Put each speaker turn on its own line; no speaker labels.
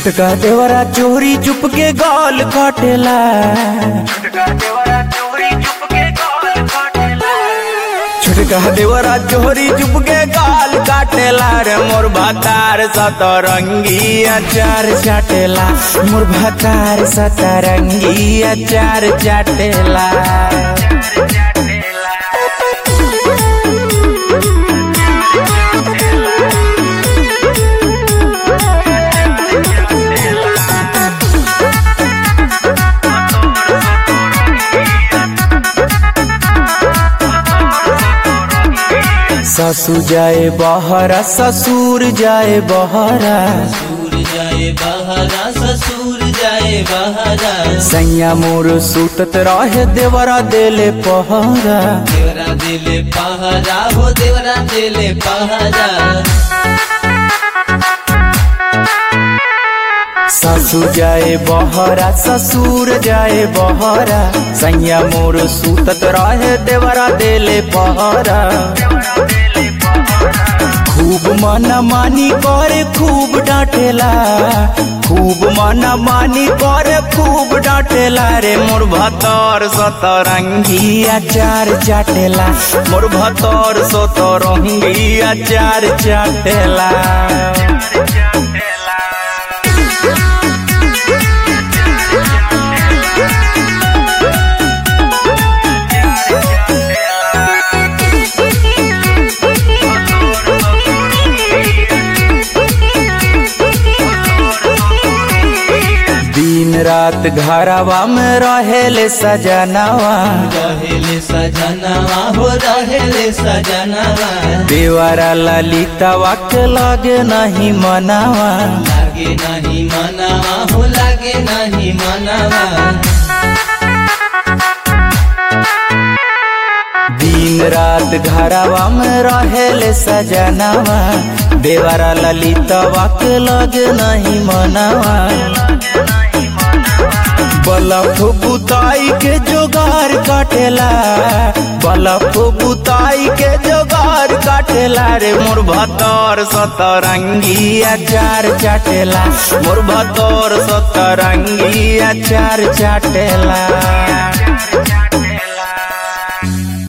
छोटका देवरा चोरी चुप के गाल काटेला छोटका देवरा चोरी चुप के गाल काटेला रे मोर भातार सतरंगी अचार चाटेला मोर भातार सतरंगी अचार चाटेला ससु जाए बहरा ससुर जाए बहरा
ससुर जाए बहरा ससुर जाए बहरा
सैया मोर सुतत रहे देवरा देले पहरा
देवरा दिले पहरा हो देवरा दिले पहरा
ससु जाए बहरा ससुर जाए बहरा सैया मोर सुतत रहे देवरा देले पहरा खूब मना मानी करे खूब डांटेला खूब मना मानी करे खूब डांटेला रे मोर भतर सतरंगी अचार चाटेला मोर भतर सतरंगी अचार चाटेला दिन रात घरवा में रहेले सजनावा
रहेले सजनवा हो रहेले सजनवा
देवरा ललितवा के लगे नहीं मनावा
लागे नहीं मनवा हो लागे नहीं मनवा
दिन रात घरवा में रहेले सजनावा देवरा ललितवा के लगे नहीं मनावा बलफ बुताई के जोगार काटेला बलफ बुताई के जोगार काटेला रे मोर भतर सतरंगी अचार चाटेला मोर भतर सतरंगी अचार चाटेला